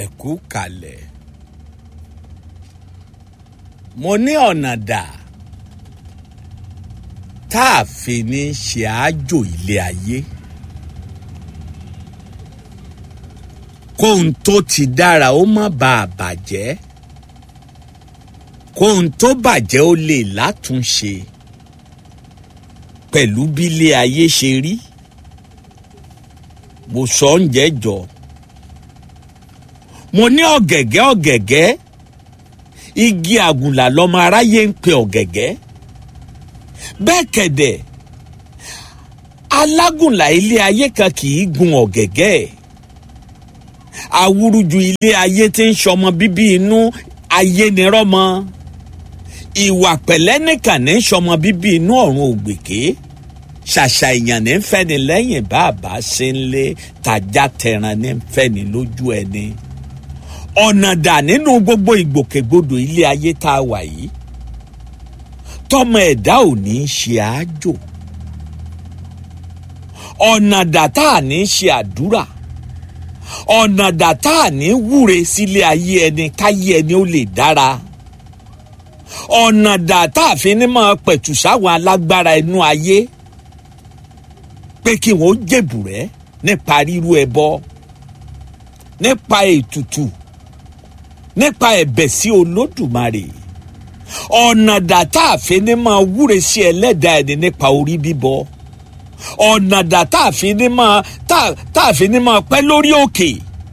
ẹ kú kalẹ̀ mo ní ọ̀nà dà tá a fi ní ṣe àájò ilé ayé kóhun tó ti dára ó má bàa bàjẹ́ kóhun tó bàjẹ́ ó lè látúnṣe pẹ̀lú bí ilé ayé ṣe rí mo sọ oúnjẹ jọ mo ní ọ̀gẹ̀gẹ́ ọ̀gẹ̀gẹ́ igi àgùnlà lọmọ aráyé ń pe ọ̀gẹ̀gẹ́ bẹ́ẹ̀ kẹ̀dẹ̀ alágùnlà ilé ayé kan kì í gun ọ̀gẹ̀gẹ́ awúrúju ilé ayé tí ń sọmọ bíbí inú ayé ni rọ́mọ ìwà pẹ̀lẹ́ nìkan ní sọmọ bíbí inú ọ̀run ògbèké ṣàṣà èèyàn ní fẹ́ni lẹ́yìn bàbá ṣe ń lé tàjà tẹran ní fẹ́ni lójú ẹni ọ̀nà dà nínú gbogbo ìgbòkègbodò ilé ayé tá a wà yìí tọmọ ẹ̀dá ò ní í ṣe àájò ọ̀nà dà tá a ní í ṣe àdúrà ọ̀nà dà tá a ní wúre sílé ayé ẹni káyé ẹni ó lè dára ọ̀nà dà tá a fi ní máa pẹ̀tù sáwọn alágbára inú ayé pé kí wọ́n jèbùrẹ́ nípa ríru ẹbọ nípa ètùtù nípa ẹ̀bẹ̀ sí olódùmarè ọ̀nà dà tá a fi ní máa wúre sí ẹlẹ́dàá ẹni nípa orí bíbọ ọ̀nà dà tá a fi ní máa tá a fi ní máa pẹ́ lórí òkè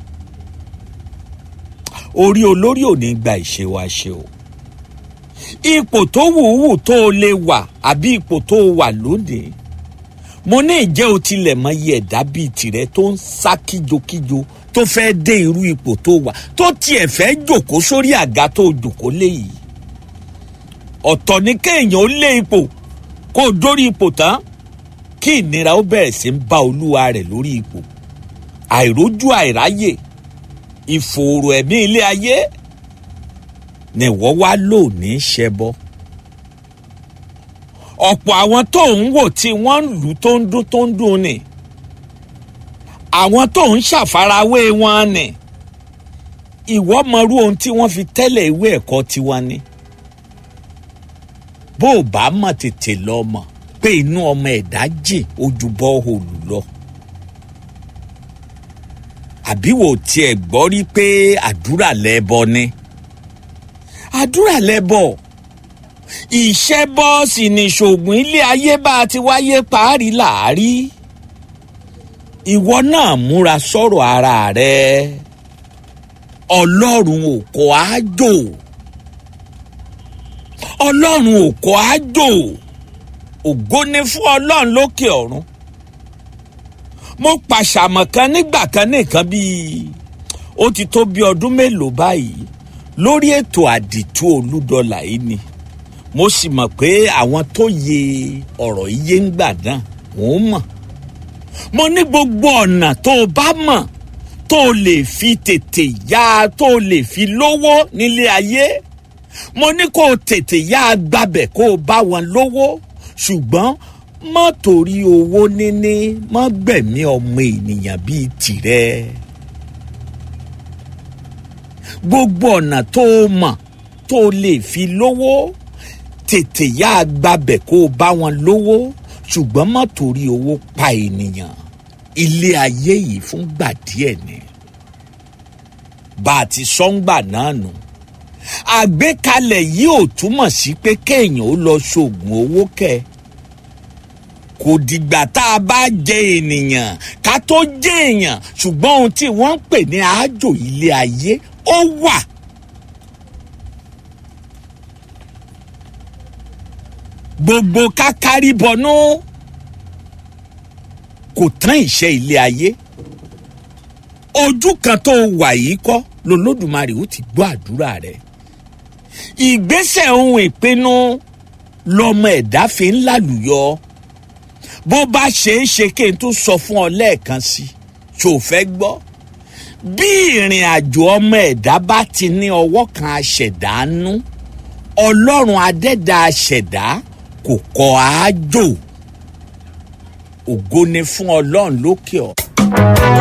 orí olórí ò ní gba ìṣe wa ṣe o ipò tó wùwù tó o lè wà àbí ipò tó o wà lónìí mo ní ìjẹ́ o tilẹ̀ mọ iye ẹ̀dá bíi tìrẹ tó ń sá kíjokíjo tó fẹ́ dé irú ipò tó wà tó tiẹ̀ fẹ́ jòkó sórí àga tó jòkó léyìí ọ̀tọ̀ ni kéèyàn ó lé ipò kó o dórí ipò tán kí ìnira ó bẹ̀rẹ̀ sí ń bá olúwa rẹ̀ lórí ipò àìrójú àìráyè ìfòòró ẹ̀mí ilé ayé ni wọ́n wá lò ní ṣẹbọ ọ̀pọ̀ àwọn tó ń wò tí wọ́n ń lù tó ń dún tó ń dún ni àwọn tó ń ṣàfarawé wọn ni ìwọ mọrú ohun tí wọ́n fi tẹ́lẹ̀ ìwé ẹ̀kọ́ tiwọn ni bó o bá mọ̀ tètè lọ mọ̀ pé inú ọmọ ẹ̀dá jìn ojú bọ́ọ̀hùlù lọ àbí wò tiẹ̀ gbọ́ rí pé àdúrà lẹ́bọ ni àdúrà lẹ́bọ ìṣẹ́bọ sì ni ṣògùn ilé ayé bá a ti wáyé parí làárí ìwọ náà múra sọ̀rọ̀ ara rẹ ọlọ́run ò kọ́ àjò ọlọ́run ò kọ́ àjò ògo ni fún ọlọ́run lókè ọ̀run mo pàṣàmọ̀ kan nígbà kan nìkan bíi ó ti tó bí ọdún mélòó báyìí lórí ètò àdìtú olúdọlà yìí ni mo sì mọ̀ pé àwọn tó yẹ ọ̀rọ̀ yìí ń gbà náà wọ́n mọ̀ mo ní gbogbo ọ̀nà tó o bá mọ̀ tó o lè fi tètè yá tó o lè fi lówó nílé ayé mo ní kó o tètè yá gbabẹ̀ kó o bá wọn lówó ṣùgbọ́n má torí owó níní má gbẹ̀mí ọmọ ènìyàn bíi tìrẹ gbogbo ọ̀nà tó o mọ̀ tó o lè fi lówó tètè yá gbabẹ̀ kó o bá wọn lówó ṣùgbọ́n má torí owó pa ènìyàn ilé ayé yìí fún gbà díẹ̀ ni bá a ti sọ́ngbà náà nù àgbékalẹ̀ yìí ò túmọ̀ sí pé kéèyàn ó lọ ṣoògùn owó kẹ kò dìgbà tá a bá jẹ ènìyàn ká tó jẹ èèyàn ṣùgbọ́n ohun tí wọ́n ń pè ní àájò ilé ayé ó wà. gbogbo kákárí bọnú kò tán ìṣe ilé ayé ojú kan tó wà yìí kọ́ lolódùmarè ó ti gbọ́ àdúrà rẹ̀ ìgbésẹ̀ ohun ìpinnu lọmọ ẹ̀dá fi ń lálùyọ bó bá ṣe é ṣe kí n tún sọ fún ọ lẹ́ẹ̀kan sí ṣò fẹ́ gbọ́ bí ìrìn àjò ọmọ ẹ̀dá bá ti ní ọwọ́ kan aṣẹ̀dá nú ọlọ́run adẹ́dá aṣẹ̀dá kò kọ́ àájò ògo ni fún ọlọ́run lókè ọ̀.